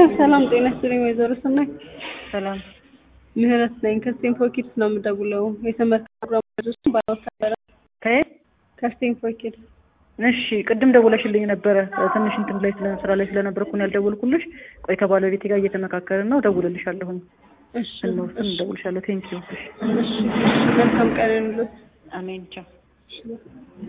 ሰላም ጤና ይስጥልኝ ወይዘሮ ሰናይ ሰላም ምህረት ነኝ ከስቴንፎር ኪድስ ነው የምደውለው የትምህርት ፕሮግራም ልጆችን ባለወታደረ ከየት? ከስቴንፎር ኪድስ እሺ ቅድም ደውለሽልኝ ነበረ ትንሽ እንትን ላይ ስለ ስራ ላይ ስለነበርኩ ነው ያልደወልኩልሽ። ቆይ ከባለቤቴ ጋር እየተመካከርን ነው፣ እደውልልሻለሁኝ። እሺ ስንወስን እደውልሻለሁ። ቴንኪው። እሺ መልካም ቀን ይሁንልዎት አሜን ቻው።